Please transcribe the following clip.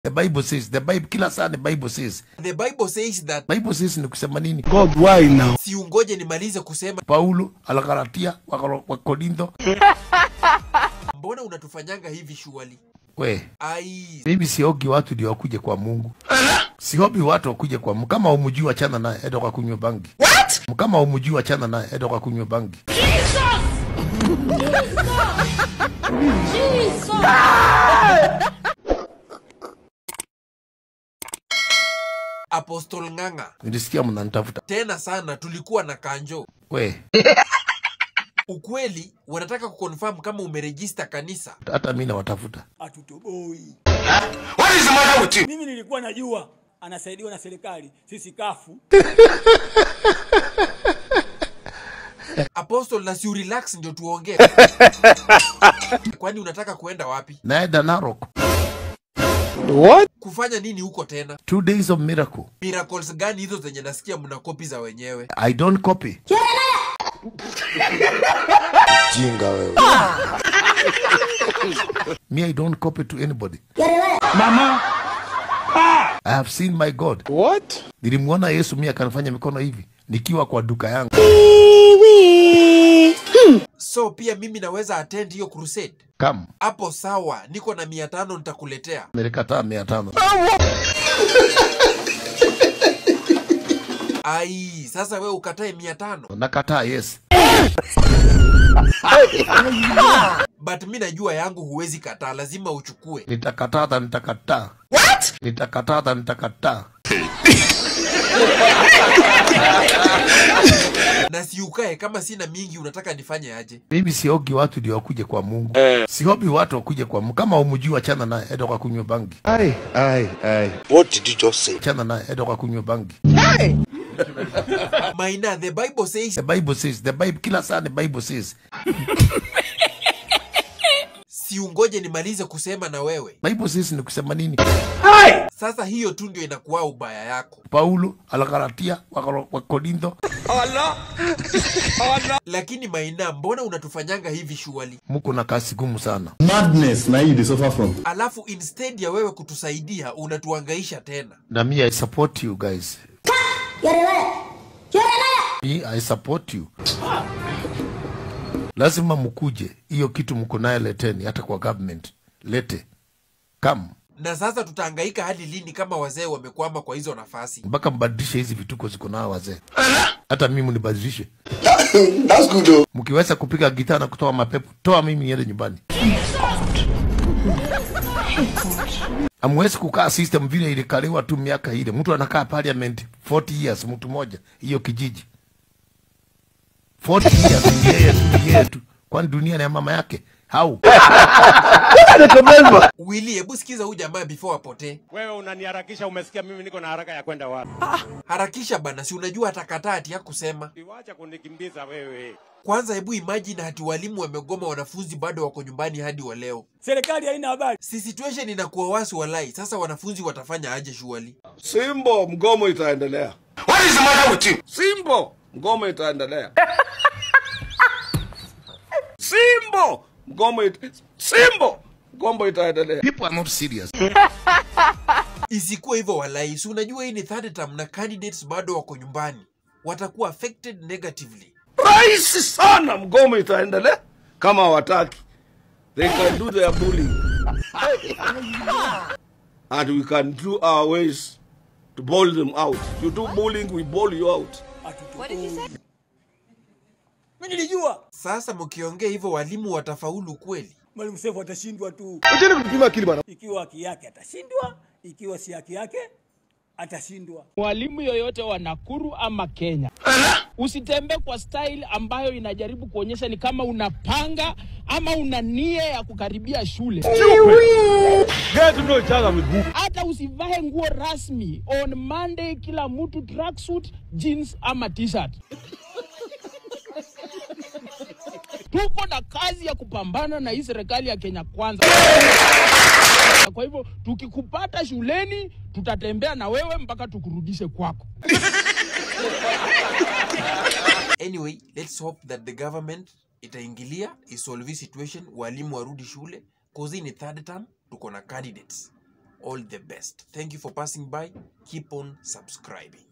The Bible says, the Bible, kila saa the Bible says. The Bible says that Bible says ni kusema nini? God, why now? siungoje nimalize kusema Paulo, Alagalatia, Wakoro- Wakorintho. mbona unatufanyanga hivi shuali We, ai mimi siogi watu ndio wakuje kwa Mungu. Sihobi watu wakuje kwa Mungu. Kama umjui wachana naye, enda kwa kunywa bangi. What? Kama umjui wachana naye, enda kwa kunywa bangi. Apostle Ng'ang'a Nilisikia mnanitafuta. tena sana tulikuwa na kanjo We, ukweli wanataka kuconfirm kama umerejista kanisa hata mimi nawatafuta. hatutoboi. What is the matter with you? Mimi nilikuwa najua anasaidiwa na serikali, sisi kafu. Apostle na si relax ndio tuongee kwani unataka kuenda wapi Naenda Narok. What? kufanya nini huko tena Two days of miracle. miracles gani hizo zenye nasikia mna kopi za wenyewe I don't copy. Jinga wewe. Me, I don't copy to anybody. Mama. I have seen my God. What? Nilimwona Yesu mimi akanifanya mikono hivi nikiwa kwa duka yangu. so pia mimi naweza attend hiyo crusade Come, hapo sawa niko na mia tano nitakuletea nilikataa mia tano. ai sasa we ukatae mia tano Nakataa, yes. but mi najua yangu huwezi kataa lazima uchukue Nitakataa hata nitakataa. What? Nitakataa hata nitakataa. na siukae kama sina mingi unataka nifanye aje Mimi siogi watu ndio wakuje kwa Mungu. Sihobi watu wakuje kwa Mungu. Kama umjui wachana naye, enda kwa kunywa bangi. Aye, aye, aye. What did you just say? Wachana naye, enda kwa kunywa bangi. maina the bible says The Bible says, the Bible, kila saa the Bible says. siungoje nimalize kusema na wewe Bible says ni kusema nini? sasa hiyo tu ndio inakuwa ubaya yako Paulo, Alagalatia, Wakoro- Wakorintho. lakini maina mbona unatufanyanga hivi shuali Muko na kasi gumu sana. madness na you dey suffer from. alafu instead ya wewe kutusaidia unatuangaisha tena Na me, I support you guys. Me, I support you. Lazima mkuje. Hiyo kitu mko nayo leteni, hata kwa government. Lete. Come. na sasa tutaangaika hadi lini kama wazee wamekwama kwa hizo nafasi mpaka mbadilishe hizi vituko ziko nao wazee. Hata mimi mnibadilishe. That's good though. Mkiweza kupiga gitaa na kutoa mapepo, toa mimi niende nyumbani. Amwezi kukaa system vile ilikaliwa tu miaka ile. Mtu anakaa parliament 40 years, mtu moja hiyo kijiji 40 years ni yeye tu, ni yeye tu. Kwani dunia ni ya mama yake? Hau wili hebu sikiza huyu jamaa before apotee Wewe unaniharakisha, umesikia mimi niko na haraka ya kwenda wapi? harakisha bana si unajua atakataa hati ya kusema Iwacha kunikimbiza wewe. kwanza hebu imagine hati walimu wamegoma wanafunzi bado wako nyumbani hadi wa leo Serikali haina habari. si situation inakuwa wasi walai sasa wanafunzi watafanya aje shuali Simbo, mgomo itaendelea. What is the matter with you? Simbo, mgomo itaendelea. Simbo, mgomo it... Simbo, mgomo itaendelea. people are not serious. isikuwa hivyo walai si unajua hii ni third term na candidates bado wako nyumbani watakuwa affected negatively Rahisi sana, mgomo itaendelea kama hawataki. They can do their bullying. And we can do our ways to bowl them out. You do bullying, we bowl you out. Hatutoboi. Mimi nilijua sasa mkiongea hivyo walimu watafaulu kweli Mwalimu Seif atashindwa tu. Acheni kupima akili bana. Ikiwa haki yake atashindwa, ikiwa si haki yake atashindwa. mwalimu yoyote wa Nakuru ama Kenya, usitembee kwa style ambayo inajaribu kuonyesha ni kama unapanga ama una nia ya kukaribia shule. Get to know each other with who? Hata usivae nguo rasmi. On Monday kila mtu tracksuit, jeans ama t-shirt. Tuko na kazi ya kupambana na hii serikali ya Kenya Kwanza. Kwa hivyo tukikupata shuleni, tutatembea na wewe mpaka tukurudishe kwako. anyway let's hope that the government itaingilia isolve hii situation walimu warudi shule cause hii ni third term tuko na candidates all the best thank you for passing by keep on subscribing